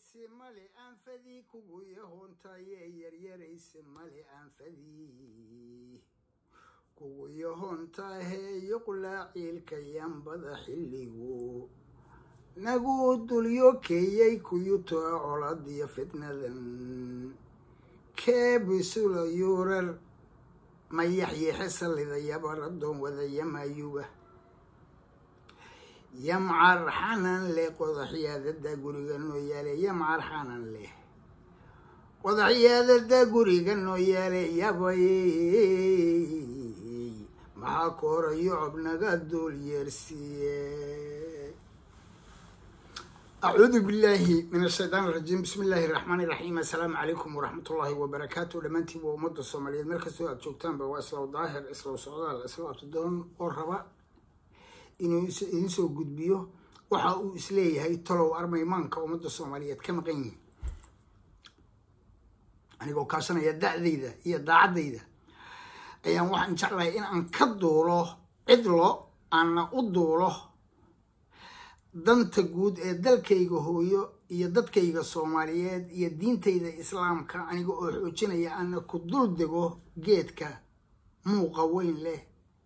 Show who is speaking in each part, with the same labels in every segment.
Speaker 1: yaryarayse male aanfadii kugu yahoontaye yaryarayse male aanfadii kugu yahoontahe yuqlaa ciilka yambada xilligu nagu dulyo keeyay kuyutoa coladiyo fitnadan keebisula yuurar mayaxyeexe sallidayaba rabdoon wadayamayuga yamcar xanan leh qodaxyaadada guriga noo yaale yamcar xanan leh qodaxyaadada guriga noo yaale yabay maxaa koora yocob naga duul yeersiiye acuudu billahi min ashaytaan arajiim bismi illaahi araxmaan iraxiim assalaamu calaykum waraxmat ullaahi wabarakaatu dhammaantiin waa ummadda soomaaliyeed meel kastoo aad joogtaanba waa islaw daahir islaw socdaal islaw abtidoon oo raba inuu idin soo gudbiyo waxa uu isleeyahay talow armaymaanka ummadda soomaaliyeed ka maqan yihin anigoo kaashanaya da'dayda iyo daacaddayda ayaan waxaan jeclahay in aan ka duulo cidlo aanna u duulo danta guud ee dalkayga hooyo iyo dadkayga soomaaliyeed iyo diintayda islaamka aniga oo xoojinaya aana ku dul dego geedka muuqa weyn leh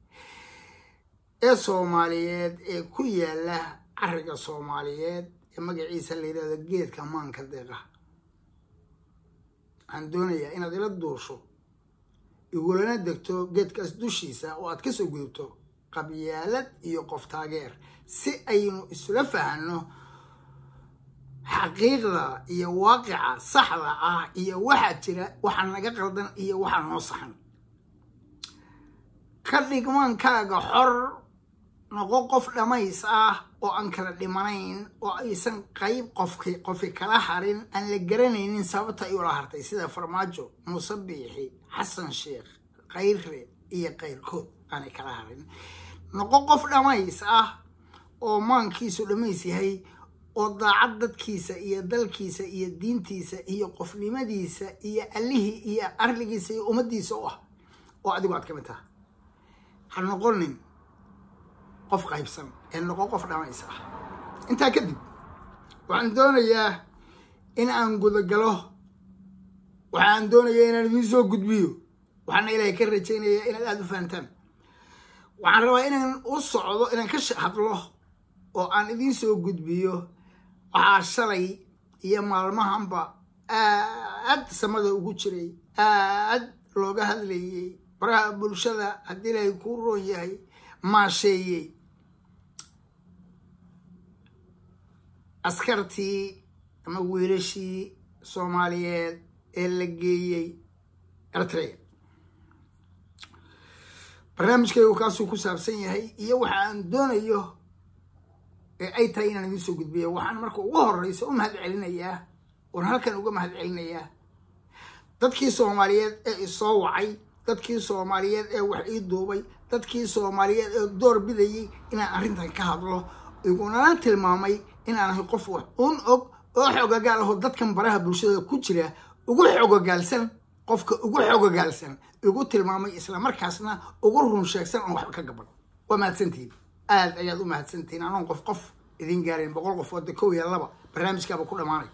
Speaker 1: ee soomaaliyeed ee ku yaala cariga soomaaliyeed ee magaciisa la yidhahdo geedka maanka deeqa waxaan doonayaa inaad ila duusho igulana degto geedkaas dushiisa oo aad kasoo gudubto qabyaalad iyo qof taageer si aynu isula fahanno xaqiiqda iyo waaqica saxda ah iyo waxaa jira waxa naga qaldan iyo waxa noo saxan ka dhigmaankaaga xor noqo qof dhammays ah oo aan kala dhimanayn oo aysan qayb qofki qofi kala harin aan la garanaynin sababta ay ula hartay sida farmaajo muuse biixi xasan sheekh khayre iyo kayrkood aanay kala harin noqo qof dhammays ah oo maankiisu dhammays yahay oo daacad dadkiisa iyo dalkiisa iyo diintiisa iyo qofnimadiisa iyo allihii iyo arligiisa iyo ummaddiisa u ah oo adigu aad ka mid taha ha noqonin qof qaybsan ee noqo qof dhamays ah intaa kadib waxaan doonayaa in aan gudagalo waxaan doonayaa inaan idiin soo gudbiyo waxaana ilaahay ka rajaynayaa inaad aada u fahantaan waxaan rabaa inaan u socdo inaan ka hadlo oo aan idiin soo gudbiyo waxaa shalay iyo maalmahanba aad samada ugu jiray aad looga hadlayay baraha bulshada haddii ilaahay kuu roon yahay maasheeyey askartii ama wiilashii soomaaliyeed ee la geeyey eritrea barnaamijkaygu kaasuu ku saabsan yahay iyo waxa aan doonayo ee ay tahay inaan idiin soo gudbiyo waxaan marka ugu horeysa u mahad celinayaa oon halkan uga mahad celinayaa dadkii soomaaliyeed ee isoo wacay dadkii soomaaliyeed ee wax ii duubay dadkii soomaaliyeed ee door bidayay inaan arrintan ka hadlo igunana tilmaamay inaan ahay qof wax un og oo xogagaal aho dadkan baraha bulshada ku jira ugu xogogaalsan qofka ugu xogogaalsan igu tilmaamay islamarkaasna ugu run sheegsan oon waxba ka gaban waa mahadsantihiin aada ayaad u mahadsantihiin anoon qof qof idin gaarin boqol qof wada kow iyo laba barnaamijkaaba ku dhammaanay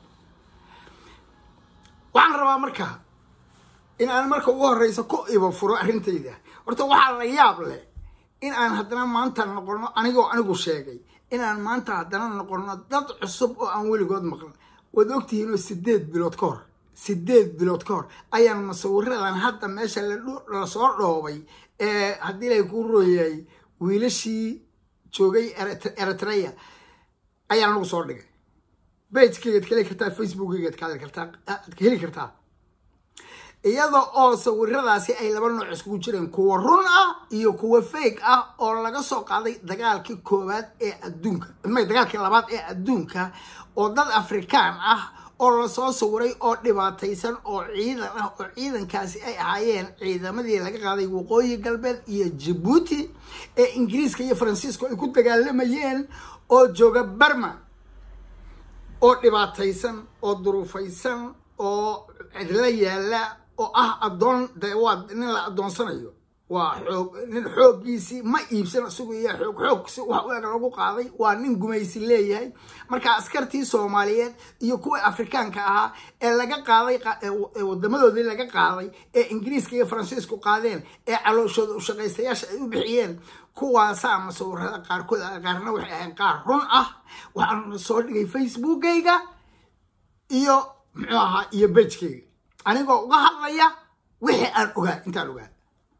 Speaker 1: waxaan rabaa marka in aan marka ugu horeysa ku iba furo arrintayda horta waxaa la yaab leh in aan haddana maanta noqono anigoo anigu sheegay inaan maanta haddana noqono dad cusub oo aan weligood maqlan waad ogtihiinoo sideed bilood ka hor sideed bilood ka hor ayaan musawiradan hadda meesha lasoo dhoobay ee haddii ilaahay kuu rooyahay wiilashii joogay eritrea ayaan lagu soo dhigay bagekeygaad ka heli kartaa facebookeygaad ka heli kartaa aad ka heli kartaa iyada oo sawiradaasi ay laba nooc iskugu jireen kuwa run ah iyo kuwa fake ah oo laga soo qaaday dagaalkii koowaad ee adduunka may dagaalkii labaad ee adduunka oo dad afrikaan ah oo lasoo sawiray oo dhibaataysan oo ciidan ah oo ciidankaasi ay ahaayeen ciidamadii laga qaaday waqooyi galbeed iyo jabuuti ee ingiriiska iyo faransiiska ay ku dagaalamayeen oo jooga barma oo dhibaataysan oo duruufaysan oo cidla yaala oo ah addoon de waa nin la addoonsanayo waa xoog nin xooggiisii ma iibsan isagu iyo xoog xoogsi wax u eg lagu qaaday waa nin gumaysi leeyahay marka askartii soomaaliyeed iyo kuwii afrikaanka ahaa ee laga qaaday wadamadoodii laga qaaday ee ingiriiska iyo faransiisku qaadeen ee calooshooda ushaqaystayaasha ay u bixiyeen kuwaasaa masawirada qaarkood qaarna waxay ahayn qaar run ah waxaan soo dhigay facebookayga iyo muxuu ahaa iyo bejkayga anigoo uga hadlaya wixii aan ogaa intaan ogaa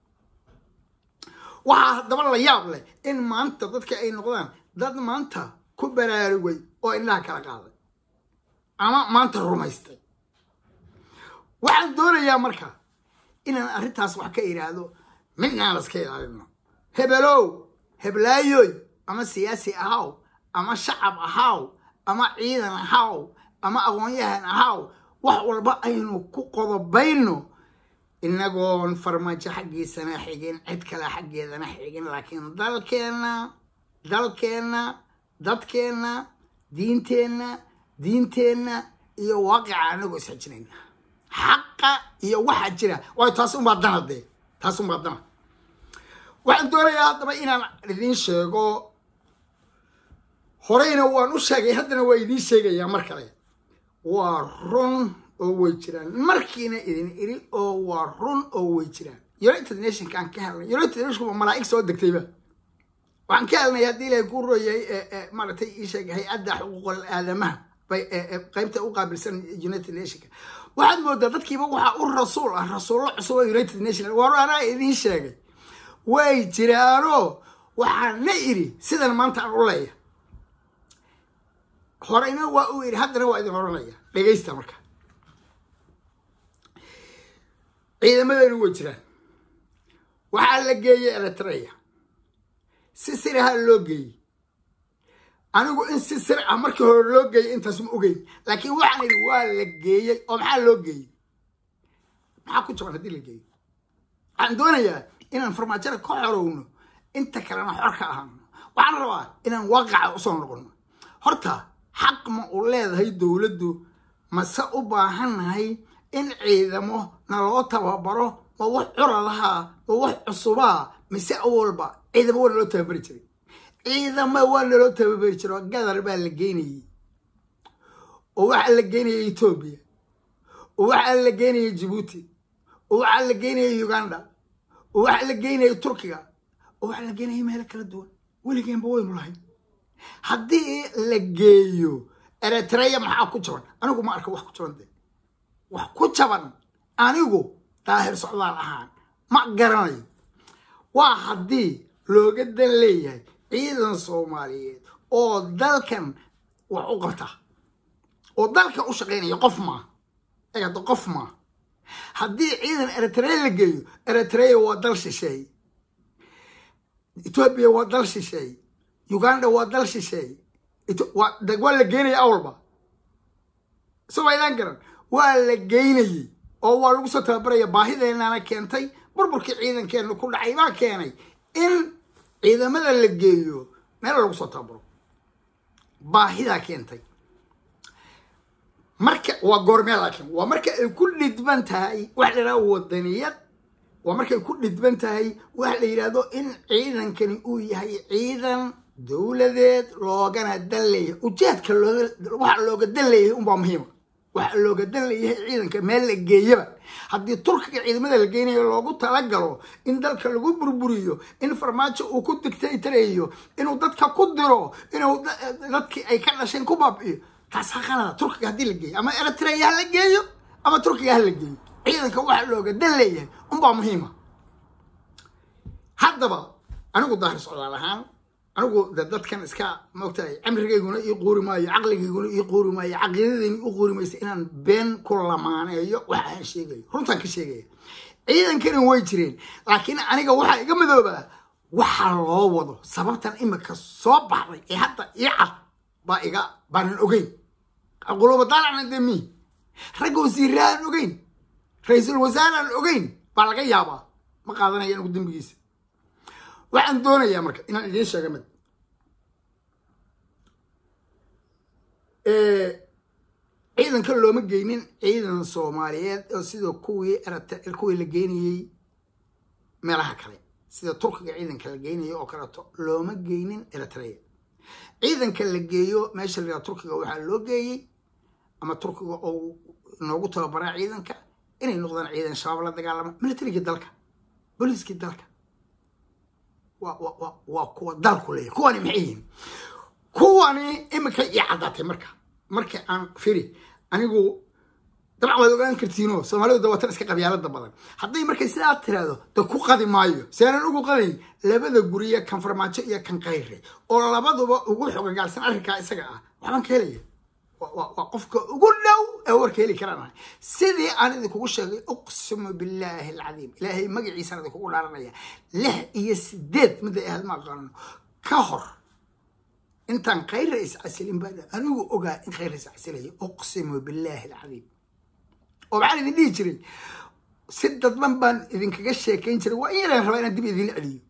Speaker 1: waxaa haddaba la yaab leh in maanta dadka ay noqdaan dad maanta ku baraarugay oo indhaha kala qaaday ama maanta rumaystay waxaan doonayaa marka inaan arrintaas wax ka idhaahdo midnaan laska ilaalino hebelow heblaayoy ama siyaasi ahaw ama shacab ahaw ama ciidan ahaw ama aqoon-yahan ahaw wax walba aynu ku qodobayno inagoon farmaajo xaggiisana xigin cid kale xaggeedana xigin laakiin dalkeenna dalkeenna dadkeenna diinteenna diinteenna iyo waaqica anagoo isxijinayna xaqa iyo waxaa jira waayo taas unbaa dana dee taas unbaa dana waxaan doonayaa haddaba inaan idiin sheego horeyna waan u sheegay haddana waa idiin sheegayaa mar kale waa run oo way jiraan markiina idin iri oo waa run oo way jiraan united nationka aan ka helnay united nationka malaa'ig soo degtayba waxaan ka helnay haddii ilahay ku royay maaragtay ii sheegay hay-adda xuquuqul aadamaha bay qaybta u qaabilsan united nationka waxaad moodaa dadkiiba waxaa u rasuul ah rasuullo cusub oo united nation war anaa idiin sheegay way jiraanoo waxaan na iri sidan maanta aan u leeya horeyna waa u iri haddana waa idin oranaya dhegaysta marka ciidamadeenu way jiraan waxaa la geeyey eritrea si siraha loo geeyey anigu in si sir ah markii hore loo geeyey intaas ma ogeyn laakiin waxaan idhi waa la geeyey oo maxaa loo geeyey maxaa ku jaban haddii la geeyey waxaan doonayaa inaan farmaajada ka xorowno inta kalena xor ka ahaano waxaan rabaa inaan waaqaca usoo noqono horta xaq ma u leedahay dowladdu mase u baahannahay in ciidamo naloo tababaro ma wax curadaha ma wax cusubaa mise awalba ciidamo waa naloo tababari jiray ciidama waa naloo tababari jiro gadar baa la geynayey oo waxaa la geynaya etoobiya oo waxaa la geynaya jibuuti oo waxaa la geynaya uganda oo waxaa la geynaya turkiga oo waxaa la geynaya meelo kala duwan weligeenba waynu lahayn haddii la geeyo eritreya maxaa ku jaban anigu ma arka wax ku jaban de wax ku jaban anigu daahir socdaal ahaan ma garanayo waa haddii looga dan leeyahay ciidan soomaaliyeed oo dalkan wax u qabta oo dalka u shaqaynaya qof maa eegada qof maa haddii ciidan eritrea la geeyo eritrea waa dal shisheeye etoobiya waa dal shisheeye uganda waa dal shisheeye waa la geynaya awalba isagoo aydaan garan waa la geynayey oo waa lagu soo tababaraya baahideenana keentay burburkii ciidankeena ku dhacay baa keenay in ciidamada la geeyo meel lagu soo tababaro baahidaa keentay marka waa goormee laakiin waa marka ay ku dhidban tahay wax la yidhahdo wadaniyad waa markay ku dhidban tahay waxa la yidhahdo in ciidankani uu yahay ciidan dowladeed loogana dan leeyahay ujeedka waxa looga dan leeyahay unbaa muhiima waxa looga dan leeyahay ciidanka meel la geeyaba haddii turkiga ciidamada la geynayo loogu talagalo in dalka lagu burburiyo in farmaajo uu ku dictatoreeyo inuu dadka ku diro inuu dadkii ay ka dhasheen ku baabi'iyo taas ha qalada turkiga haddii la geeyo ama eritrea ha la geeyo ama turkiga ha la geeyo ciidanka waxa looga dan leeyahay unbaa muhiima haddaba anigu daahir socdaal ahaan anigu de dadkan iska maogtahay camrigayguna ii quuri maayo caqligayguna ii quuri maayo caqiidadayna ii quuri maysa inaan been ku lamaaneeyo waxa aan sheegayo runtaan ka sheegaya ciidankani way jireen laakiin aniga waxaa iga midoobaa waxa loo wado sababtan imika soo baxday ee hadda ii cad baa iga baanan ogeyn qulubadaalacna de mi ragga wasiirra aan ogeyn ra-iisul wasaare aan ogeyn baa laga yaabaa ma qaadanaya anigu dembigiisa waxaan doonayaa marka inaan idiin sheega mid ciidanka looma geynin ciidan soomaaliyeed oo sidoo kuwii kuwii la geynayey meelaha kale sida turkiga ciidanka la geynayo oo kaleeto looma geynin eritrea ciidanka la geeyo meesha la turkiga waxaa loo geeyey ama turkiga oo noogu tababaraa ciidanka inay noqdaan ciidan shabaab la dagaalama militarigii dalka booliiskii dalka waa kuwa dalku leeyahy kuwani maxay yihiin kuwani imika ii caddaatay marka marka aan firi anigu dabcan waad ogaan kartiino soomaalidu dawatan iska qabyaalada badan hadday markay sidaa tiraahdo de ku qadi maayo seenan ugu qadayn labada guriya kan farmaajo iyo kan qayre oo labaduba ugu xogagaalsan arrinkaa isaga ah waxbaan ka helaya waa qofka ugu dhow ee warka heli karaan sidii aan idinkugu sheegay uqsimu billaahi alcadiim ilaahay magaciisaan idinkugu dhaaranaya lix iyo sideed midda ahayd ma aqaano ka hor intaan khayra iscasilin baa anigu ogaa in khayra iscasilayo uqsimu billaahi alcadiim oo maxaan idin dhihi jiray si dadban baan idinkaga sheekayn jiray waa in yaraan rabaa inaan dib idin celiyo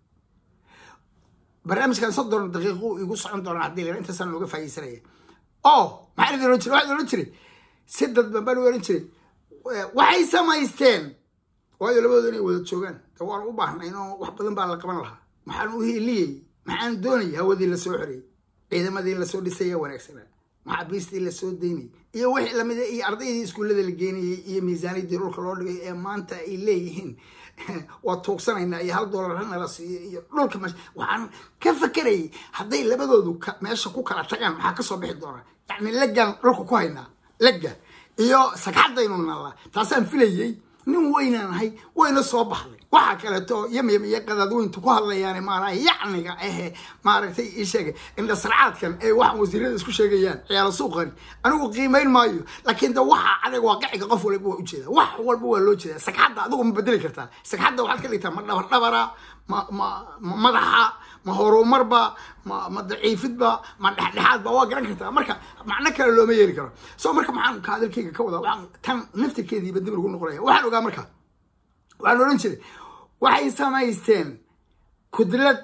Speaker 1: barnaamijkan soddon daqiiqo igu socon doona haddii la intaasaan looga faa'iidsanaya oo maxaan idin ohan jiray waxaan ohan jiray si dadban baan u ohan jiray waxay samaysteen waayo labadooda inay wada joogaan de waan u baahnay inoo wax badan baa la qaban lahaa maxaan u hiiliyey maxaan doonayay hawadii lasoo xoreyey ciidamadii lasoo dhisaya wanaagsanaa maxaabiistii lasoo daynayay iyo wixii lamida iyo ardaydii iskuullada la geenayay iyo miisaaniyadii dhulka loo dhigay ee maanta ay leeyihiin waa tuugsanaynaa iyo hal doolar hanala siiyo iyo dhulka meesha waxaan ka fakerayay hadday labadoodu meesha ku kala tagaan maxaa kasoo bixi doonaa yacni leggaan dhulka ku haynaa legga iyo sagxaddaynu nallaa taasaan filayey nin weynaan ahay wayna soo baxday waxaa kaleeto yamyam iyo qadaadweyntu ku hadlayaan maanaa yacniga ahe maaragtay ii sheegay indhasarcaadkan ee waxaan wasiirada isku sheegayaan ciyaalo suuqani anigu qiimayn maayo laakiin de waxa aniga waaqiciga qof walba waa ujeeda wax walba waa loo jeeda sagxadda adigu ma bedeli kartaa sagxadda waxaad ka dhigtaa ma dhabardhabara ma ma ma madaxa ma horumarba ma ma daciifidba ma dhexdhexaadba waa garan kartaa marka macno kale looma yeeli karo so marka maxaan ka hadalkayga ka wadaa waxaan tan naftirkeediiba dib lagu noqonaya waxaan ogaa marka waxaan odhan jiray waxay samaysteen kudlad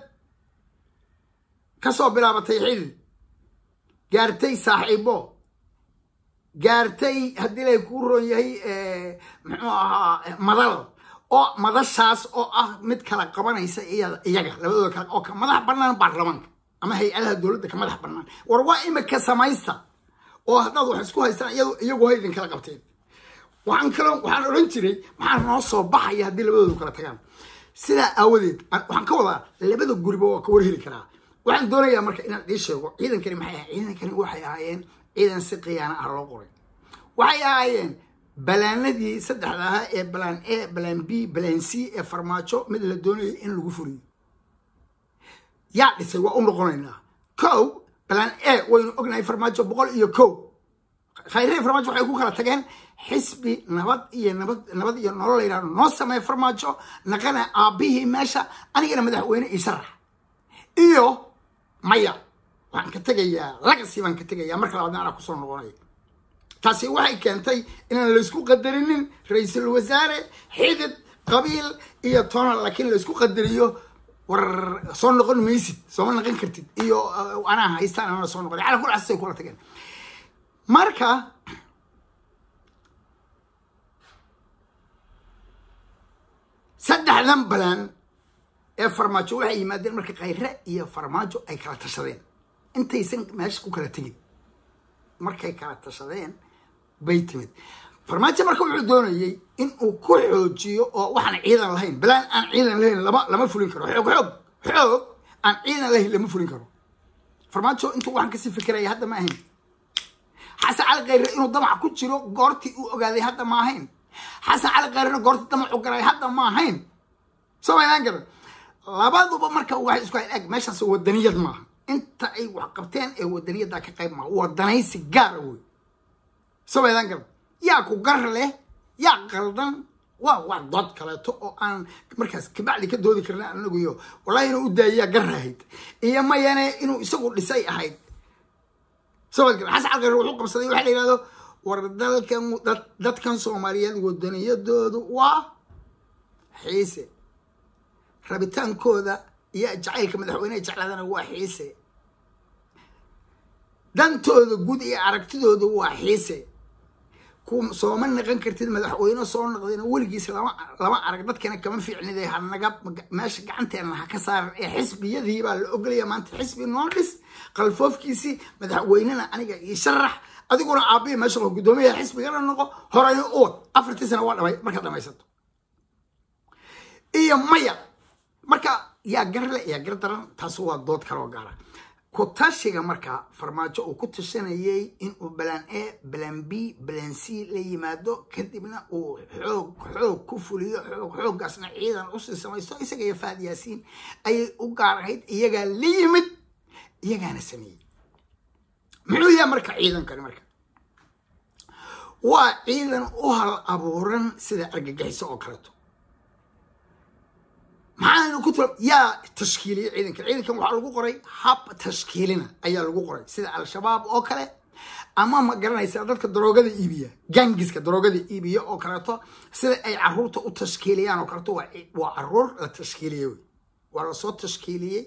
Speaker 1: kasoo bilaabatay xidid gaartay saaxiibo gaartay haddii lay kuu roon yahay muxuu ahaa madal oo madashaas oo ah mid kala qabanaysa iyaga labadooda kale oo ka madax bannaan baarlamaanka ama hay-adaha dowladda ka madax bannaan war waa imika samaysta oo haddaad wax isku haystaan iyagu ha idin kala qabteen waxaan kaloo waxaan odhan jiray maxaa noo soo baxaya haddii labadoodu kala tagaan sidaa aawadeed waxaan ka wadaa labada guriba waa ka warheli karaa waxaan doonayaa marka inaan ii sheego ciidankani maxay ahay ciidankani waxay ahaayeen ciidan si khiyaana ah loo qoray waxay ahaayeen balaanadii saddexda ahaa ee balaan a balaan b balaan c ee farmaajo mid la doonayay in lagu furiyo yaa dhisay waa u noqonaynaa kow balaan a waynu ognahay farmaajo boqol iyo kow khayre farmaajo waxay ku kala tageen xisbi nabad iyo nabad nabad iyo nolol la yidhahdo noo sameey farmaajo naqana aabbihii meesha anigana madaxweyne ii sharax iyo maya waxaan ka tegayaa lagasi baan ka tegayaa marka labaadna anaa kusoo noqonaya taasi waxay keentay inaan laysku qadarinin ra-iisul wasaare xidid qabiil iyo toona laakiin laysku qadariyo war soo noqon maysid sooma noqon kartid iyo anaa haystaan anaa soo noqon cala kul casay kula tageen marka saddexdan balaan ee farmaajo waxay yimaadeen marka khayre iyo farmaajo ay kala tashadeen intaysan meesha ku kala tegin markay kala tashadeen bay timid farmaajo marka wuxuu doonayey in uu ku xoojiyo oo waxaan ciidan lahayn balaan aan ciidan lahayn lama lama fulin karo xoog xoog xoog aan ciidan lahayn lama fulin karo farmaajo intuu waxaan kasii fikiraya hadda ma ahayn xasan cali khayre inuu damac ku jiro goortii uu ogaaday hadda ma ahayn xasan cali khayrena goortii damacu galay hadda ma ahayn soo maydaan garan labaduba marka waxay isku hayn eg meeshaas wadaniyad maaha inta ay wax qabteen ee wadaniyadda ka qayb maaha wadanaysi gaara wey soo maydaan garan yaa ku gar leh yaa qaldan waa waa dood kaleeto oo aan markaas kabacdi ka doodi karna anaguyo wallahi inuu u daayiyaa gar ahayd iyo mayane inuu isagu dhisay ahayd soo maad garan xasan cali khayre wuxuu qabsaday waxa la yidhahdo war dalkan dadkan soomaaliyeed wadaniyadoodu waa xiise rabitaankooda iyo jacaylka madaxweyneha jeclaadana waa xiise dantooda guud iyo aragtidooda waa xiise ku sooma naqan kartid madaxweyne soo noqdayna weligiis lama lama arag dadkana kama fiicnide hanaga meesha gacanteena ha ka saaran ee xisbiyadii baa la ogolaya maanta xisbi noo dhis qalfoofkiisii madaxweynena aniga ii sharax adiguna aabbihi meesha loo guddoomiyaha xisbigana noqo horey u wad afartii sana waa dhamay markaad dhamaysato iyo maya marka yaa garle yaa gar daran taas waa dood kaloo gaara ku tashiga marka farmaajo uu ku tashanayay inuu balan a balan b balan c la yimaado kadibna uu xoog xoog ku fuliyo xoog xooggaasna ciidan usii samaysto isaga iyo faad yaasiin ayay u gaar ahayd iyagaa la yimid iyagaana sameeyey muxuu yahay marka ciidankani marka waa ciidan u hal abuuran sida argagixiso oo kaleeto maxaanu ku tula yaa tashkiiliyey ciidankan ciidankan waxaa lagu qoray hab tashkiilina ayaa lagu qoray sida al-shabaab oo kale ama ma garanaysaa dadka daroogada iibiya gangiska daroogada iibiya oo kaleeto sida ay caruurta u tashkiiliyaan oo kaleeto waa caruur la tashkiiliyey wey waa lasoo tashkiiliyey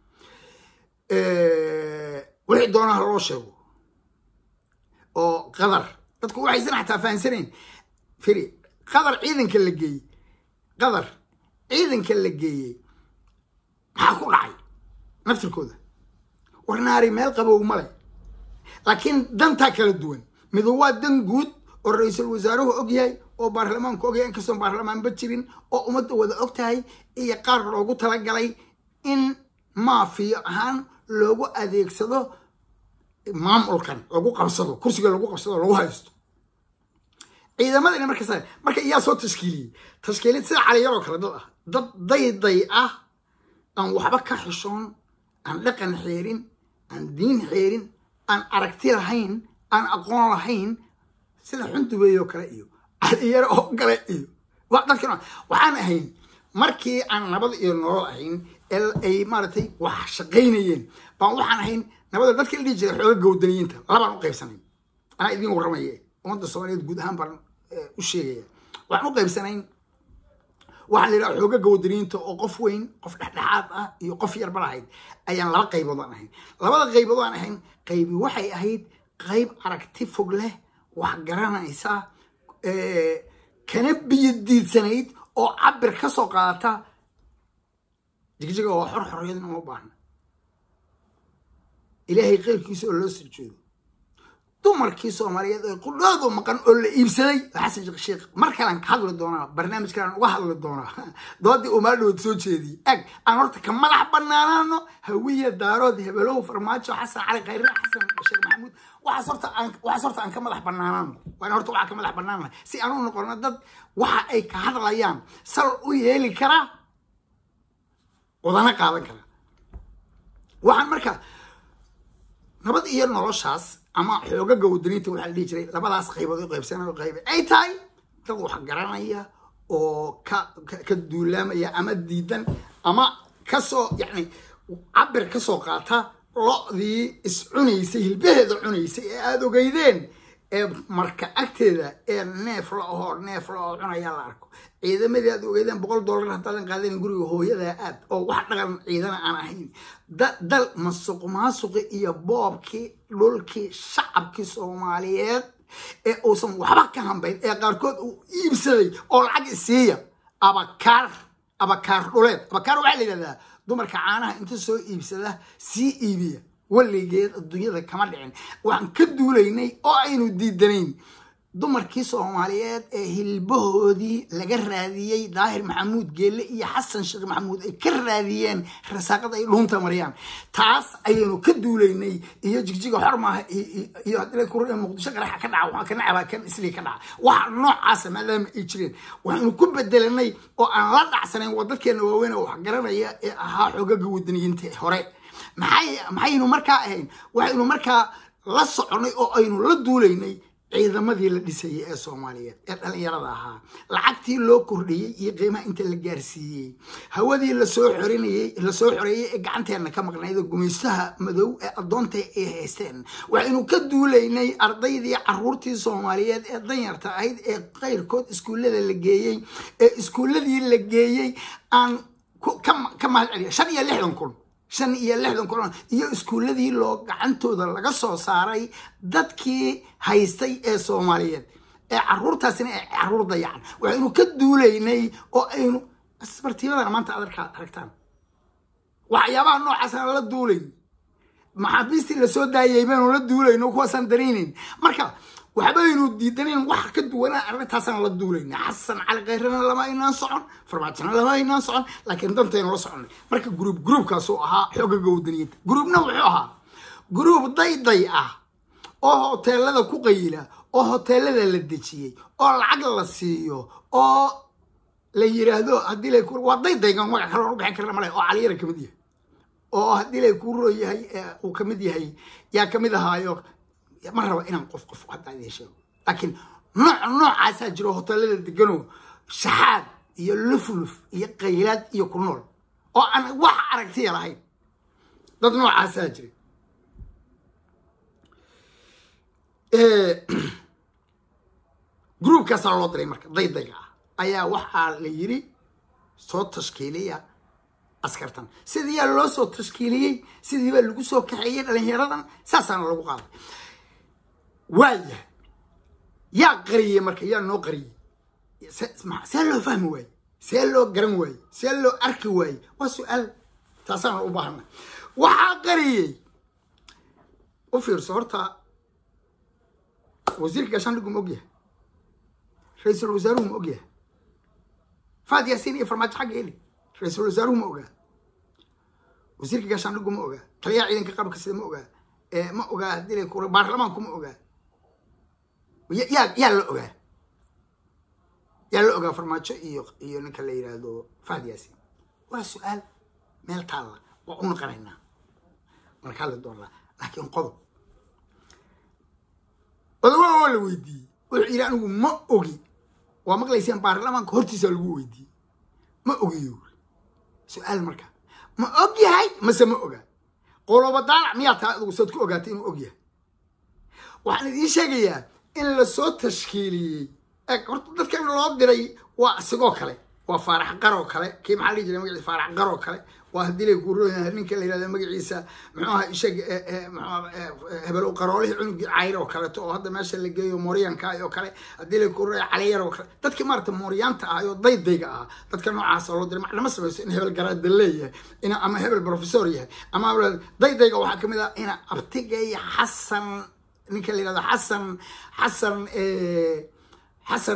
Speaker 1: wixii doonaha loo sheego oo qadar dadku waxaysan xataa fahansanayn firi qadar ciidanka la geeyey qadar ciidanka la geeyey maxaa ku dhacay naftirkooda warnaari meel qabow male laakiin dantaa kala duwan midu waa dan guud oo ra-iisul wasaaruhu og yahay oo baarlamaanku og yahay inkastoon baarlamaanba jirin oo ummadda wada og tahay iyo qaar loogu talagalay in maafiyo ahaan loogu adeegsado maamulkan lagu qabsado kursiga lagu qabsado lagu haysto ciidamadani markas marka iyaa soo tashkiiliyey tashkiilid sida caliyaroo kale dad ah dad dayday ah aan waxba ka xishoon aan dhaqan xeerin aan diin xeerin aan aragti lahayn aan aqoon lahayn sida xundubeeyoo kale iyo caliyaro oo kale iyo dadkan waxaan ahayn markii aan nabad iyo nolol ahayn ay maaragtay wax shaqaynayeen baan waxaan ahayn nabada dadka la dhihi jiray xooga gawdaniyiinta labaan u qaybsanayn anaa idiin warramaye ummadda soomaaliyeed guud ahaan baan u sheegaya waxaan u qaybsanayn waxaa la yidhaha xooga gawdaniyiinta oo qof weyn qof dhexdhexaad ah iyo qof yarba lahayd ayaan laba qaybood aan ahayn labada qaybood aan ahayn qaybi waxay ahayd qayb aragti fog leh wax garanaysa kana biyo diidsanayd oo cabir ka soo qaadata jigjiga oo xor xorriyadna uma baahna ilaahay keyrkiisa oo loo sujuudo dumarkii soomaaliyeed ee qudhoodu maqan oo la iibsaday xasan sheekh sheekh mar kalean ka hadli doonaa barnaamij kalean uga hadli doonaa doodii uu maaldhowood soo jeediyey ag aan horta ka madax banaanaano hawiya daarood hebelow farmaajo xasan cali khayre xasan sheekh maxamuud waxaas horta aan waxaas horta aan ka madax banaanaano waan horta waxaa ka madax banaanna si aan u noqono dad waxa ay ka hadlayaan sal u yeeli kara wadana qaadan kara waxaan marka nabad iyo noloshaas ama xoogaga wadaniinta waxaa la dhihi jiray labadaas qaybood u qaybsanayo qayb ay tahay dad wax garanaya oo ka ka duulaamaya ama diidan ama kasoo yacni cabir kasoo qaata lo-dii is cunaysay hilbaheeda cunaysay ee aada ogeydeen ee marka agteeda ee neef la ahoo neef la oo cunayaa la arko ciidamadii aad ogeydeen boqol dollar haddaadan qaadanin guriga hooyadaa aad oo wax dhaqan ciidana aan ahayn dal masuq maasuqi iyo boobkii dhulkii shacabkii soomaaliyeed ee uusan waxba ka hambayn ee qaarkood uu iibsaday oo lacag isiiya abakaar abakaar dhuleed abakaar waxaa la yidhahdaa dumarka caanaha inta soo iibsada sii iibiya weligeed adduunyada kama dhicin waxaan ka duulaynay oo aynu diidanayn dumarkii soomaaliyeed ee hilbahoodii laga raadiyey daahir maxamuud geelle iyo xasan sheekh maxamuud ay ka raadiyeen rasaaqada ay dhuunta mariyaan taas ayaynu ka duulaynay iyo jigjiga xor maaha iyo haddii muqdisho qaraxa ka dhaca waxaa ka nacabaa kan islii ka dhaca waxa noocaasa maadaama ay jireen waxaynu ku bedelanay oo aan la dhacsanayn wadadkeena waaweyn oo wax garanaya ee ahaa xoogaga wadaniyiinta hore maxay maxaynu markaa ahayn waxaynu markaa la soconay oo aynu la duulaynay ciidamadii la dhisayay ee soomaaliyeed ee dhalinyarada ahaa lacagtii loo kordhiyey iyo qiimaha inta la gaarsiiyey hawadii lasoo xorinayey lasoo xoreeyey ee gacanteena ka maqnayd gumaystaha madow ee addoonta ay haysteen waxaynu ka duulaynay ardaydii caruurtii soomaaliyeed ee danyarta ahayd ee qayrkood iskuullada la geeyey ee iskuulladii la geeyey aan ka mahad celiya shan iyo lixdan kun shan iyo lixdan kun iyo iskuulladii loo gacantooda laga soo saaray dadkii haystay ee soomaaliyeed ee caruurtaasina ay caruur dayacan waxaynu ka duulaynay oo aynu asbartiibadana maanta aad aragtaan waxyaabaha noocaasana la duulayn maxaabiistii lasoo daayay baynu la duulayno kuwaasaan daraynayn marka waxbaynu diidanayn wax ka duwanaa arrintaasaan la duulayna xasan cali kayrana lama aynaan socon farmaajona lama aynaan socon laakiin dantaynu la soconay marka gruub gruubkaasuu ahaa xoogaga wadaniyiinta gruubna wuxuu ahaa gruub dayday ah oo hoteelada ku qayila oo hoteelada la dejiyey oo lacag la siiyo oo la yiraahdo haddii la waa daydaygan magac kale oon u bixin karna male oo caliyara kamid yahay oo haddii lay kuu roo yahay uu kamid yahay yaa kamid ahaayo ma raba inaan qof qof haddaa idin sheego laakiin nooc noocaasaa jiro hoteelada degano shaxaad iyo lufluf iyo qaylaad iyo ku nool oo aan wax aragtiya lahayn dad noocaasaa jira groupkaasaa loo diray marka daydayga ah ayaa waxaa la yiri soo tashkiiliya askartan sidiiyaa loo soo tashkiiliyey sidiibaa lagu soo kaxeeyey dhalinyaradan saasaana lagu qaaday waaya yaa qariyey marka yaa noo qariyey see loo fahmi waaye see loo garan waaye see loo arki waaye waa su-aal taasaana u baahana waxaa qariyey u fiirso horta wasiirka gaashaandhigu ma ogyahay ra-iisul wasaaruhu ma ogyahay faad yaasiin iyo farmaajo xagga eli ra-iisul wasaaruhu ma ogaa wasiirka gaashaandhigu ma ogaa taliyaha ciidanka qabka sida ma ogaa ma ogaa haddii la kura baarlamaanku ma ogaa yaa yaa la ogaa yaa la ogaa farmaajo iyo iyo ninka la yidhaahdo fahad yaasiin waa su-aal meel taalla waa u naqanaynaa marka hadli doonaa laakiin qodob odawaa waa la weydiiyey wuxuu yidhi anigu ma ogi waa maqlayseen baarlamaanka hortiisa lagu weydiiyey ma ogiyo su-aal marka ma og yahay mase ma ogaa qoloba daalac miyaa taa adigu sood ku ogaatay inuu og yahay waxaan idiin sheegayaa in lasoo tashkiiliyey horta dadkan loo diray waa isigoo kale waa faarax qaroo kale kii maxaa dhihi jiray magaciisa faarax qaroo kale waa haddii lay ku rooyahay ninka la yihahda magaciisa muxuu aha ishag hebel qaroolihii cunugii cayr oo kaleeto oo hadda meesha la geeyo mooryaanka oo kale haddii lay ku rooya caliyar oo kale dadkii maarata mooryaanta ah oo daydayga ah dadka noocaasa loo diray macnama samayso in hebel garaada leeyahay in ama hebel professor yahay ama daydayga waxaa kamid ah ina abtigay xasan ninka la yihahdo xasan xasan xasan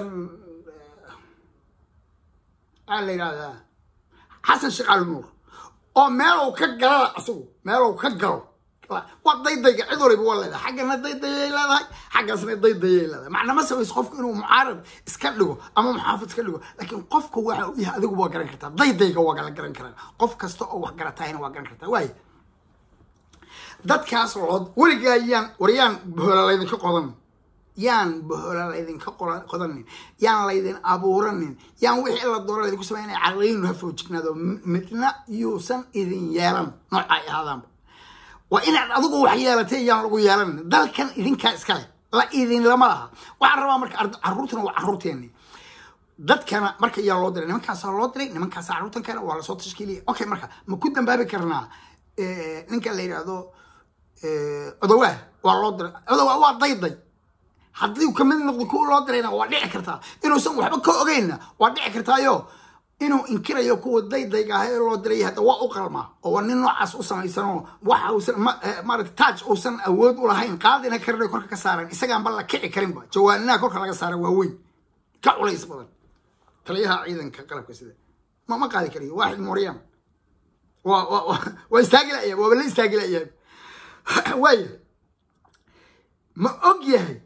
Speaker 1: aa la yidhahdaa xasan shaqaal nuur oo meelow ka galada asagu meelow ka galo waa daydayga cid waliba waa leedahay xaggana daydayay leedahay xaggaasna daydayay leedahay macnama samayso qofku inuu mucaarad iska dhigo ama muxaafid iska dhigo laakiin qofka waxa uu yahay adigu waa garan kartaa daydayga waa la garan karaa qof kasta oo wax garatahayna waa garan kartaa waaya dadkaas loo weligaa yaan war yaan bohola laydinka qodan yaan bohola laydinka qodanin yaan laydin abuuranin yaan wixii la doona laydinku samay inay caqliyinu ha foojignaado midna yuusan idin yeelan nooca ay ahaadaanba waa inaad adigu wax yeelatay yaan lagu yeelanin dalkan idinkaa iskale la idin lama laha waxaan rabaa marka caruurtana waa caruurteeni dadkana marka yaa loo diray nimankaasaa loo diray nimankaasa caruurtan kale waa lasoo tashkiiliyay okay marka ma ku dambaabi karnaa ninka la yidhaahdo odawaa waa loo diray odawaa waa dayday haddii kamid noqdo kuwa loo dirayna waa dhici kartaa inuusan waxba ka ogeynna waa dhici kartaayo inuu inkirayo kuwa daydayga ah ee loo diray hadda waa u qalmaa oo waa nin noocaas u samaysanoo waxa uusan maarata taaj uusan awood u lahayn qaadina karin korka ka saaran isagaanba la kici karinba jawaaninaha korka laga saara waa weyn ka culays badan taliyaha ciidanka qalabka sida ma ma qaadi karayo waaxid mooryan waa waa istaagi layahay waaba la istaagi layahay waaya ma og yahay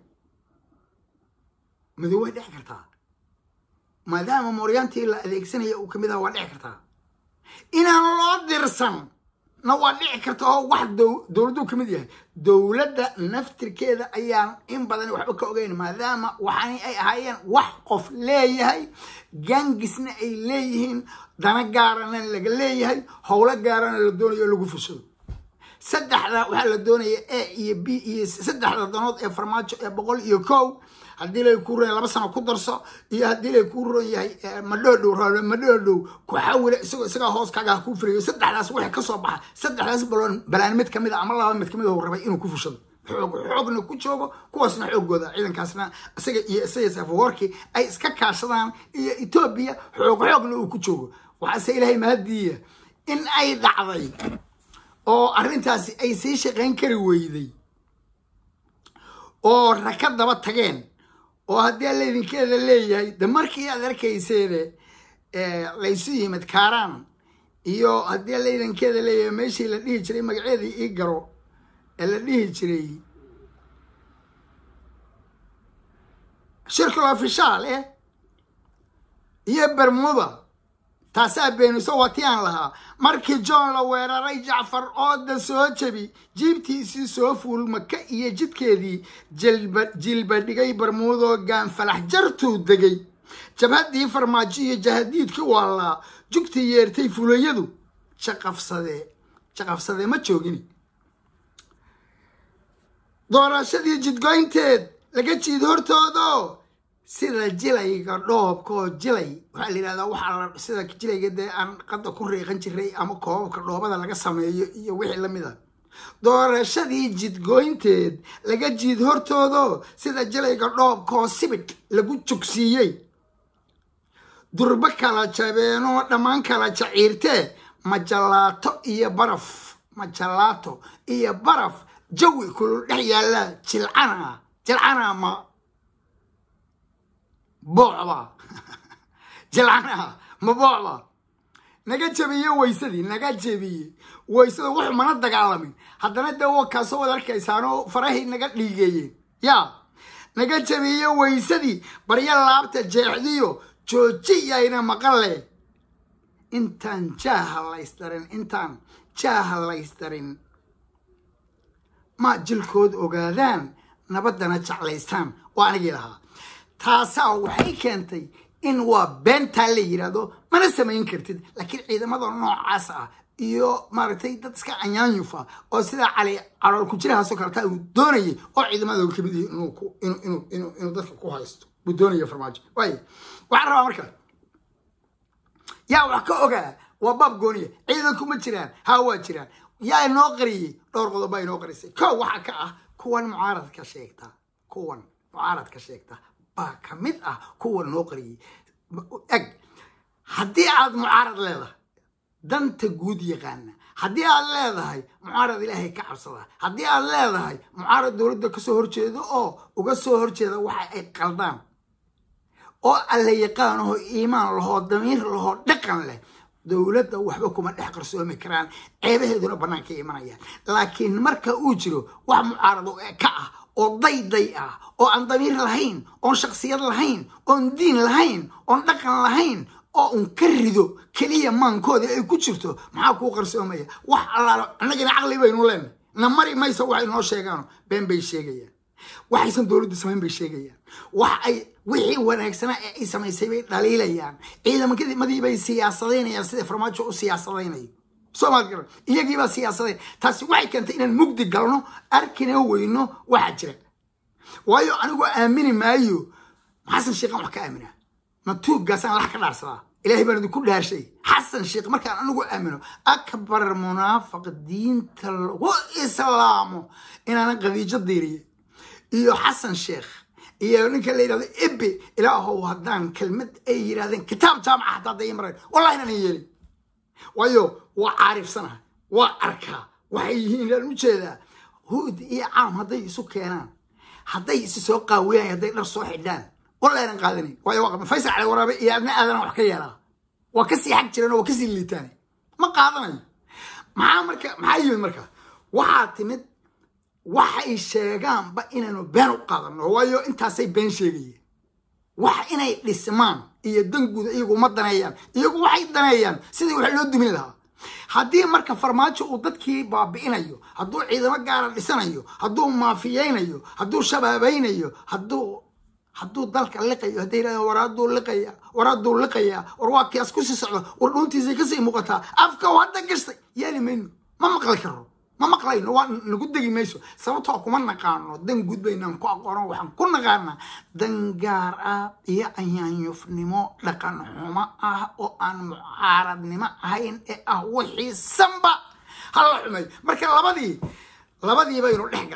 Speaker 1: madow way dhici kartaa maadaama mooryaantii la adeegsanaya uu kamid aha waa dhici kartaa inaan loo dirsan na waa dhici karta oo wax dowladdu kamid yahay dowladda naftirkeeda ayaan in badan waxba ka ogeyn maadaama waxaani ay ahaayeen wax qof leeyahay gangisna ay leeyihiin dana gaarana laga leeyahay howlo gaarana la doonayo lagu fushado saddexda waxaa la doonaya a iyo b iyo saddexda danood ee farmaajo ee boqol iyo kow haddii lay ku ron laba sano ku darso iyo haddii lay ku ron yahay madhoodhow raalo madhoodhow ku xawila isagoo isagaa hoos kaaga ha kuu firiyo saddexdaas wixii kasoo baxa saddexdaas baloon balaan mid kamid a ama laba mid kamid a uu rabay inuu ku fushado xoog xoogna ku joogo kuwaasna xoogooda ciidankaasna isaga iyo isaga safawarki ay iska kaashadaan iyo etoobiya xoog xoogna uu ku joogo waxaase ilaahay mahadiiya in ay dhacday oo arrintaasi ay sii shaqayn kari weyday oo raka daba tageen oo haddii alla idinkeeda leeyahay de markii aad arkayseene laysu yimid kaaraan iyo haddii alla idinkeeda leeyahay meeshii la dhihi jiray magaceedii ii garo ee la dhihi jiray shirkul ofishaal eh iyo bermuda taasaa beeniso waa ti aan lahaa markii john la weeraray jacfar ooda soo jebi jiibtiisii soo fuul maka iyo jidkeedii jilba dhigay bermuudoo gaanfalax jartuu degay jabhaddii farmaajo iyo jahadiidkii waalaa jugtii yeertay fulayadu jaqafsadee jaqafsadee ma joogini doorashadii jidgoynteed laga jiid hortoodo sida jilayga dhoobkaoo jilay waxaa la yidhahdaa waxaa sida jilayga dee aan qadda ku riiqan jiray ama koobabka dhoobada laga sameeyo iyo wixii lamid a doorashadii jidgoynteed laga jiid hortoodo sida jilayga dhoobkaoo sibidh lagu jogsiiyey durbo kala jabeenoo dhammaan kala jaciirtee majalaato iyo baraf majalaato iyo baraf jawi kulul dhex yaalla jilcana jilcana ma boocba jilcana ma boocba naga jebiye waysadii naga jebiye waysada wuxuu mana dagaalamin haddana dee wa kaasoo wad arkaysaanoo farahay naga dhiigeeyeen yaa naga jebiye waysadii baryo laabta jeexdiyo joojiyayna maqalle intaan jaaha laysdarin intaan jaaha laysdarin ma jilkood ogaadaan nabaddana jeclaystaan oo anigii lahaa taasaa waxay keentay in waa beentaa la yidhaahdo mana samayn kartid laakiin ciidamada noocaas ah iyo maaragtay dad iska anyaanyufa oo sidaa cali calool ku jirahaasoo kaletaa uu doonayay oo ciidamada ka mid yihi inuu dadka ku haysto buu doonaya farmaajo waay waxaan rabaa marka yaa wax ka ogaa waa baab gooniya ciidanku ma jiraan haa waa jiraan yaa inoo qariyey dhowr qodob baa inoo qarisay ko waxaa ka ah kuwan mucaaradka sheegta kuwan mucaaradka sheegta baa ka mid ah kuwan noo qariyey eg haddii aad mucaarad leedahay danta guud yaqaana haddii aad leedahay mucaarad ilaahay ka cabsada haddii aad leedahay mucaarad dowladda kasoo horjeedo oo uga soo horjeeda waxa ay qaldaan oo alla yaqaanahoo iimaan lahoo damiir lahoo dhaqan leh dowladda waxba kuma dhex qarsoomi karaan ceebaheeduna bannaanka imanayaan laakiin marka uu jiro wax mucaarado ka ah oo dayday ah oo aan damiir lahayn oon shaksiyad lahayn oon diin lahayn oon dhaqan lahayn oo un ka rido keliya maankooda ay ku jirto maxaa kuu qarsoomaya wax allaalo annagina caqli baynu leenahay na mari maysa waxay noo sheegaan been bay sheegayaan waxaysan dowladdu samayn bay sheegayaan wax ay wixii wanaagsanaa ee ay samaysay bay dhaliilayaan ciidamadii bay siyaasadaynayaan sida farmaajo u siyaasadaynayo soomaad garan iyagiibaa siyaasadayn taasi waxay keentay inaan mugdi galno arkina weyno waxaa jira waayo anigu aamini maayo xasan sheekhan wax ka aaminaa matuuggaasaan lax ka dhaarsadaa ilahay baan idinku dhaarshay xasan sheekh markaan anigu aamino akbar munaafiq diinta lagu islaamo inaanan qadiijo diiriye iyo xasan sheekh iyo ninka la yidhahdo ibi ilaahow haddaan kelmad ay yidhahdeen kitaab jaamaca hataa hadday mareen wallahi inaan yeelin waayo waa caarifsana waa arkaa waxay yihiin inaan u jeedaa huud iyo caam hadday isu keenaan hadday isu soo qaawiyaan hadday dhar soo xidhaan wallahi inaan qaadanayn waayo waa faysal cali waraabe iyo adna aadana wax ka yeelaa waa kasii xag jireen oo waa kasii liitaan ma qaadanayo maxaa marka maxaa yimid marka waxaa timid waxay sheegaanba inaanu been u qaadano waayo intaasay been sheegayeen wax inay dhismaan iyo danguuda iyagu ma daneeyaan iyagu waxay daneeyaan sidii wax loo dumin lahaa haddii marka farmaajo uu dadkii baabi'inayo hadduu ciidamo gaara dhisanayo hadduu maafiyeynayo hadduu shabaabaynayo hadduu hadduu dalka liqayo hadday yidhahdeen war hadduu liqaya war hadduu liqaya war waa kiyaas kusii socda war dhuuntiisay kasii muuqataa afka hadda gashtay yeeli mayno ma maqli karo ma maqlayno waa nagu degi mayso sababtoo kuma naqaano dan guud baynaan ku aqoono waxaan ku naqaanaa dan gaar ah iyo anyaanyufnimo dhaqan xumo ah oo aan mucaaradnimo ahayn ee ah wixii sanba hala xumeeyo marka labadii labadii baynu dhex gallay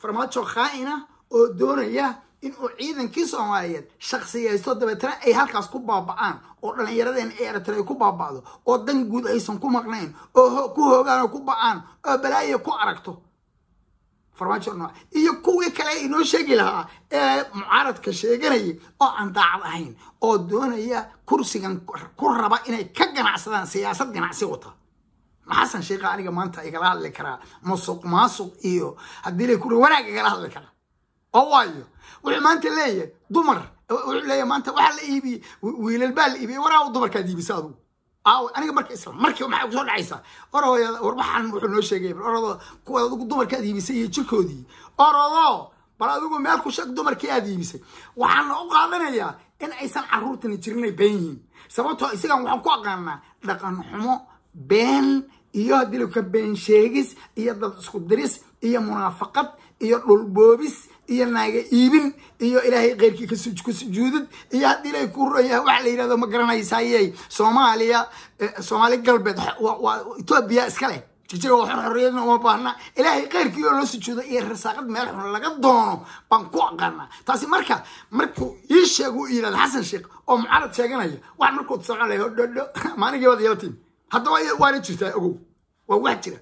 Speaker 1: farmaajo khaa'ina oo doonaya in uu ciidankii soomaaliyeed shaksiyaysto dabeetana ay halkaas ku baaba'aan oo dhallinyaradeen ay eritrea ku baaba'do oo dan guud aysan ku maqnayn oo ku hoogaan oo ku ba'aan oo balaaya ku aragto farmaajo nooc iyo kuwii kale inoo sheegi lahaa ee mucaaradka sheeganayay oo aan daacad ahayn oo doonaya kursigan ku raba inay ka ganacsadaan siyaasad ganacsi wata maxasan sheekha aniga maanta igala hadli karaa musuq maasuq iyo haddii la kuri wanaag igala hadli karaa oo waayo wuxuu maanta leeyahay dumar wuxuu leeyahay maanta waxaa la iibiyey wiilal baa la iibiyey waraa dumarkaad iibisa adugu aaw aniga marka isla markii maxay kusoo dhacaysaa orooya warbaxan wuxuu noo sheegay orodo kuwa adigu dumarkaad iibisay iyo jirkoodii orodo bal adigu meel ku sheeg dumarkii aad iibisay waxaana u qaadanayaa in aysan carruurtani jirinay been yihiin sababtoo isagan waxaan ku aqaanaa dhaqan xumo been iyo haddii laka been sheegis iyo dad isku diris iyo munaafaqad iyo dhulboobis iyo naaga iibin iyo ilaahay keyrkii ku sujuudid iyo haddii ilaahay ku raya waxa la yidhahdo ma garanaysayey soomaaliya soomaali galbeed waa etoobiya iska leh jijiga wax xorriyadna uma baahna ilaahay keyrkii oo loo sujuudo iyo rasaaqad meel xun laga doono baan ku aqaanaa taasi marka markuu ii sheeg u yidhahdo xasan sheekh oo mucaarad sheeganaya wax markuu soconaya hodhodho maaligii waad yeelatiin haddaba waana jirtaa ogow waa wax jira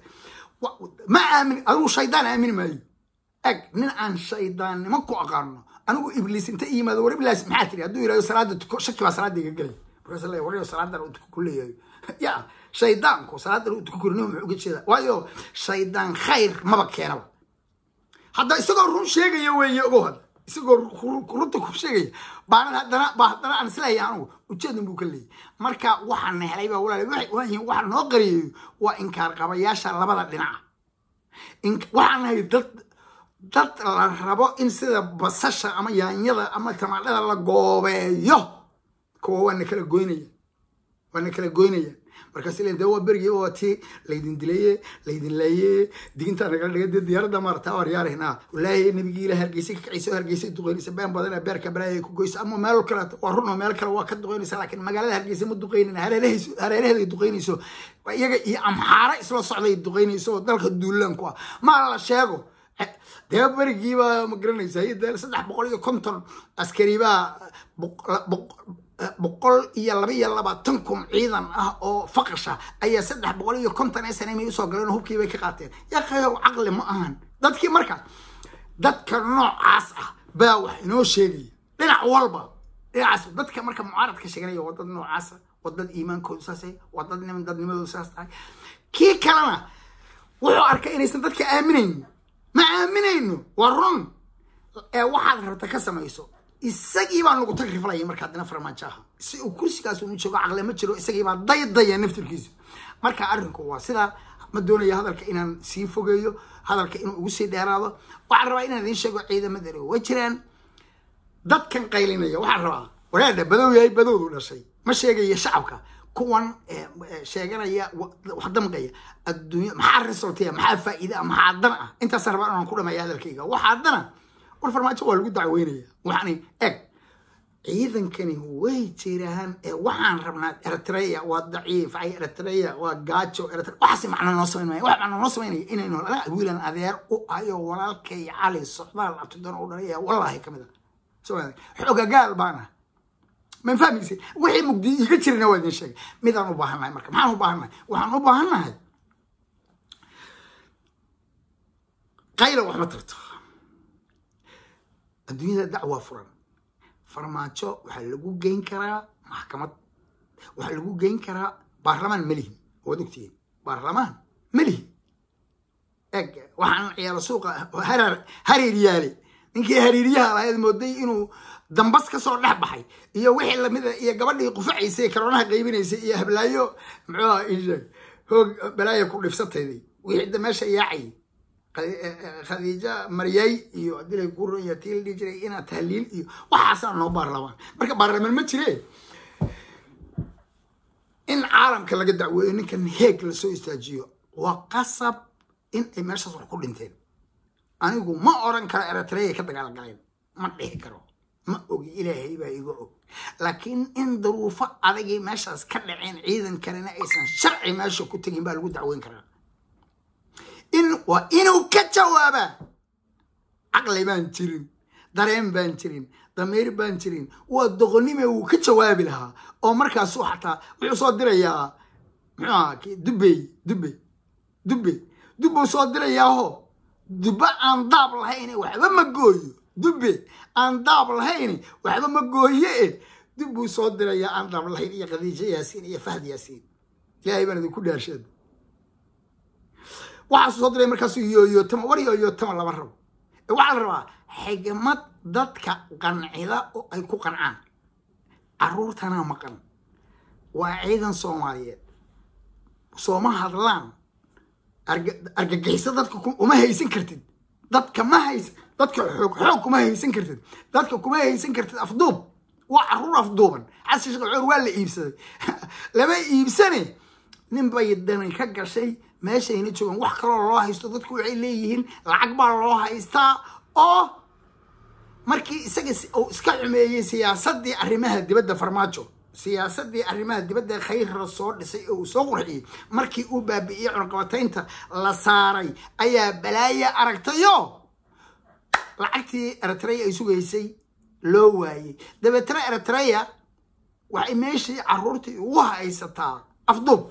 Speaker 1: ma aamin adigu shaydaan aamini maayo eg nin aan shaydaannimo ku aqaano anigu ibliis inta yimaado war ibliis maxaa tiri hadduu yidhahdo salaada tuko shaki baa salaada iga gelay markaas la waryo salaadan uu tuko ku leeyahay ya shaydaanku salaadan uu tuko kurino muxuu uga jeeda waayo shaydaan khayr maba keenaba hadda isagoo run sheegaya weeye ogow hadda isagoo runta ku sheegaya baanan haddana baa haddana aan isleeyahay anigu ujeedan buu ka leeyahy marka waxaan helay baa walaal waxa noo qariyeeyo waa inkaar qabayaasha labada dhinaca waxaan nahay dad dad la rabo in sida basasha ama yaanyada ama tamaadhada la goobeeyo kuwa waana kala goynaya waana kala goynaya markaas len de waa berigii waa tii laydin dilaye laydin laaye diinta nagala dhiga dee diyaaradda maarata waryaarayna walaahi nabigii ila hargeysa ka kacaysa hargeysa duqeynaysa been badan beerka balaaya ku goysa ama meel kale waa run oo meel kale waa ka duqeynaysa laakiin magaalada hargeysa ma duqeynin hareeraheeday duqeynayso iyaga iyo amxaara isla socday duqeynayso oo dalka duulaanku ah ma la sheego dee berigiibaa ma garanaysa de saddex boqol iyo konton askaribaa boqol iyo laba iyo labaatan kun ciidan ah oo faqasha ayaa saddex boqol iyo konton ee sane may usoo galeen oo hubkii bay ka qaateen yaqayow caqli ma ahan dadkii marka dadka noocaas ah baa wax inoo sheegaya dhinac walba dhinacaas dadka marka mucaaradka sheeganaya waa dad noocaasa waa dad iimaankoodu saasay waa dad niman dadnimadoodu saas tahay kii kalena wuxuu arkay inaysan dadka aaminaynin ma aaminayno waa run ee waxaad rabta ka samayso isagii baa nagu tagriflaya marka haddana farmaajo aha si uu kursigaas unu joogo caqle ma jiro isagii baa daydaya naftirkiisa marka arrinku waa sidaa ma doonaya hadalka inaan sii fogeeyo hadalka inuu ugu sii dheeraado waxaan rabaa inaan idiin sheego ciidamadani way jiraan dadkan qaylinaya waxaan rabaa waraadha badow yahay badowdu dhashay ma sheegaya shacabka kuwan sheeganaya wax damqaya adduunya maxaa resultaya maxaa faa'iida maxaa dan ah intaasaan rabaa inaan ku dhameeya hadalkayga waxaa dana war farmaajo waa lagu dacweynaya waxani eg ciidankani way jiraan ee waxaan rabnaa eritrea waa daciif ay eritrea waa gaajo waxaas macno noo samayn wax macno noo samaynaya inaynu wiilan adeer u ayo walaalkay cali socdaal abtidoon u dhalaya wallaahi kamid a xogagaal baana ma fahmaysa wixii mugdi iga jirina waa idin sheegay midaan u baahannahay marka maxaan u baahannahay waxaan u baahannahay qayla wax ma tarto adduunyada dacwaa furan farmaajo waxaa lagu geyn karaa maxkamad waxaa lagu geyn karaa baarlamaan melihin waad ogtihiin baarlamaan melihin eg waxaan ciyaalo suuqa harar hariir yaale ninkii hariiryaha lahayd mooday inuu dambas ka soo dhex baxay iyo wixii lamida iyo gabadhii qufacaysay karoonaha qaybinaysay iyo hablaayo muxuuha isheeg hoog balaaya ku dhifsatayday wixii meesha yaacay khadiija maryay iyo dilay ku ronya tii la dhihi jiray inaa tahliil iyo waxaasaa noo baarlamaan marka baarlamaan ma jire in caalamka laga dacweeyo ninkan heeg lasoo istaajiyo waa qasab in ay meeshaas wax ku dhinteen anigu ma oran karo eritreya ka dagaalgaleen ma dhihi karo ma ogi ilaahay baa iga og laakiin in daruufo adagii meeshaas ka dhaceen ciidan kalena aysan sharci meesha ku tegin baa lagu dacweyn karaa in waa inuu ka jawaabaa caqli baan jirin dareen baan jirin damiir baan jirin waa doqonnime wuu ka jawaabi lahaa oo markaasuu xataa wuxuu soo dirayaa muxuu ahaa dubbey dubbey dubbey dubbuu soo dirayaaho dubbe aan daab lahayn waxba ma gooyo dubbe aan daab lahayn waxba ma gooye e dubbuu soo dirayaa aan daab lahayn iyo khadiijo yaasiin iyo fahd yaasiin ilaahay baan idinku dhaarsheed waxaasuu soo diray markaasuu yooyootama war yooyootama lama rabo waxaa la rabaa xigmad dadka qancida oo ay ku qancaan caruurtanaa maqan waa ciidan soomaaliyeed sooma hadlaan argagixisa dadka uma haysan kartid dadka ma hays dadka xoog xoog kuma haysan kartid dadka kuma haysan kartid afduub waa caruur afduuban xasan sheekh cuur waa la iibsaday lama iibsane nin bay dani ka gashay meeshayna joogaan wax kaloo loo haysto dadku waxay leeyihiin lacag baa loo haystaa oo markii isaga uu iska xumeeyey siyaasadii arrimaha dibadda farmaajo siyaasadii arrimaha dibadda khayrra soo dhisay oo uu soo qurxiyey markii uu baabi'iyey cunaqabataynta la saaray ayaa balaaya aragtayo lacagtii eritrea ay sugaysay loo waayey dabeetana eritrea waxay meeshii caruurtii ugu haysataa afduub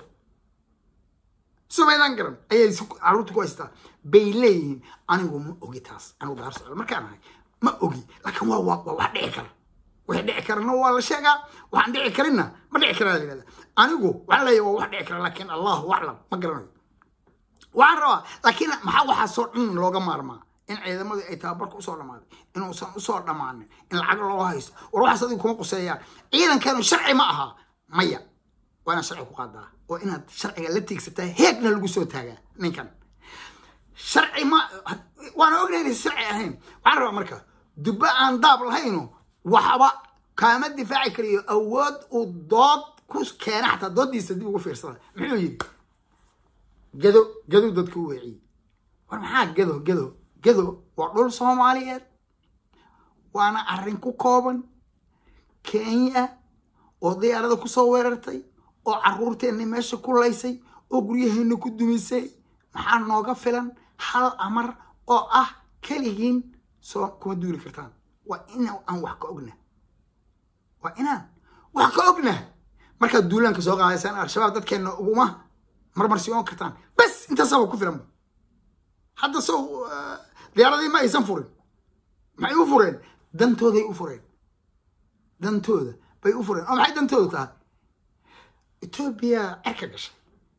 Speaker 1: sumaydan garan ayay caruurta ku haysataa bay leeyihiin anigu ma ogi taas anigu daar socda markaan ahay ma ogi laakiin waa waa wax dhici kara wixii dhici karana waa la sheegaa waxaan dhici karinna ma dhici karaa la yihahda anigu waxaan leeyahay waa wax dhici kara laakiin allahu aclam ma garanayo waxaan rabaa laakiin maxaa waxaasoo dhan looga maarmaa in ciidamadii ay tababarka usoo dhammaaday inuusan usoo dhammaanin in lacag loo haysto war waxaas adigu kuma quseeyaan ciidankanu sharci ma aha maya waa inaad sharci ku qaadaa oo inaad sharciga la tiigsataa heegna lagu soo taagaa ninkan sharci ma waana ognahay inaysa sharci ahayn waxaan rabaa marka dubbe aan daab lahayno waxba kaama difaaci karayo awood uu dood ku keena xataa dooddiisa dib ugu fiirsada muxuu yidhi gado gado dadka u weeciyey war maxaa gado gado gado waa dhul soomaaliyeed waana arrin ku kooban kenya oo diyaarada kusoo weerartay oo caruurteenna meesha ku laysay oo guryaheenna ku dumisay maxaa nooga filan hal amar oo ah keligiin soo kuma duuli kartaan waa in aan wax ka ogna waa inaan wax ka ogna markaad duulaanka soo qaadaysaan al-shabaab dadkeenna uguma marmarsiyoon kartaan bas intaasaba ku filanba hadda sow diyaaradii ma aysan furin maxay u fureen dantooday u fureen dantooda bay u fureen oo maxay dantooda tahay etoobiya cerka gashay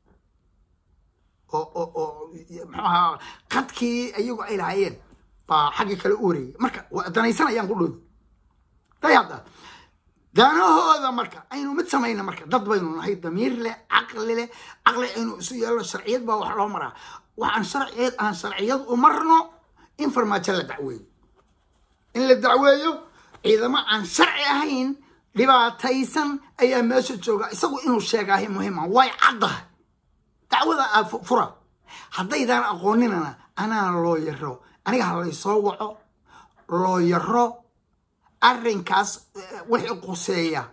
Speaker 1: oo oo oo muxuu ahaa qadkii iyagu ay lahaayeen baa xaggii kale u wareeyay marka waa danaysanayaan ku dhooda day hadda danahooda marka aynu mid samayna marka dad baynu nahay damiir leh caqli leh caqli aynu isu yeelno sharciyad baa wax loo maraa waxaan sharciyad aan sharciyad u marno in farmaajo la dacweeyo in la dacweeyo ciidamo aan sharci ahayn dhibaataysan ayaa meesha jooga isagu inuu sheegaahay muhiima way caddahay dacwada aa fura haddaydaan aqooninana anaa loo yaro aniga ha laysoo waco loo yaro arrinkaas wixii quseeya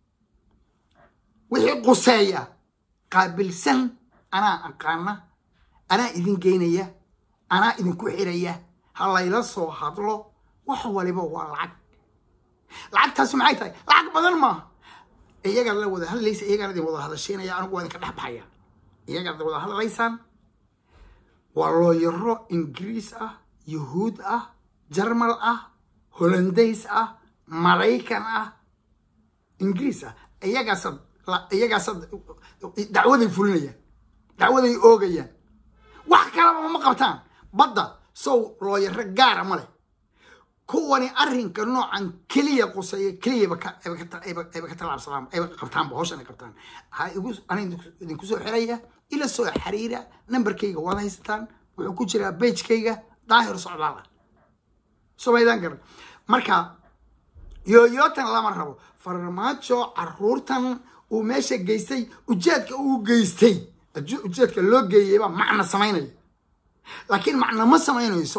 Speaker 1: wixii quseeya qaabilsan anaa aqaana anaa idin geynaya anaa idinku xiraya ha layla soo hadlo wax waliba waa lacag lacagtaasi maxay tahay lacag badan maaha iyagaad la wada hadlaysa iyagaana idin wada hadashiinaya anigu waa idinka dhex baxaya iyagaad wada hadlaysaan waa looyaro ingiriis ah yuhuud ah jarmal ah holandays ah maraykan ah ingiriis ah iyagaasad iyagaasad dacwaday fulinayaan dacwaday oogayaan wax kalaba ma qabtaan badda sow looyaro gaara ma leh kuwani arrinka noocan keliya quseeya keliyaba ayba ka tallaabsadaan ayba qabtaanba hawshan ay qabtaan ha igu ana idinku soo xiraya ila soo xiriira nambarkayga waad haysataan wuxuu ku jiraa bagekayga daahir socdaal ah somaydaan garan marka yooyootan lama rabo farmaajo caruurtan uu meesha geystay ujeedka uu geystay ujeedka loo geeyayba macna samaynaya laakiin macna ma samaynayso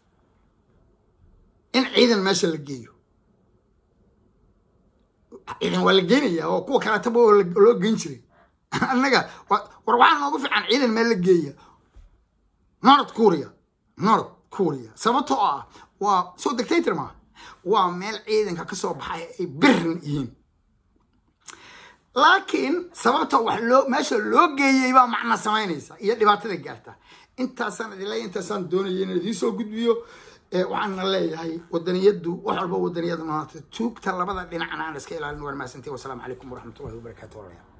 Speaker 1: in ciidan meesha la geeyo ciidan waa la geenaya oo kuwa kaleetaba loo geyn jiray annaga war waxaa noogu fiican ciidan meel la geeya north korea north kuuriya sababtoo ah waa soo dictator maaha waa meel ciidanka kasoo baxay ay birin yihiin laakiin sababta wax loo meesha loo geeyey baa macna samaynaysa iyo dhibaatada gaarta intaasaan idinle intaasaan doonaya inaan idiin soo gudbiyo waxaana leeyahay wadaniyadu wax walba wadaniyada noonata tuugta labada dhinacna aan iska ilaalin waan mahadsantihi wasalaamu calaykum waraxmatullahi wabarakaatu walaalayaal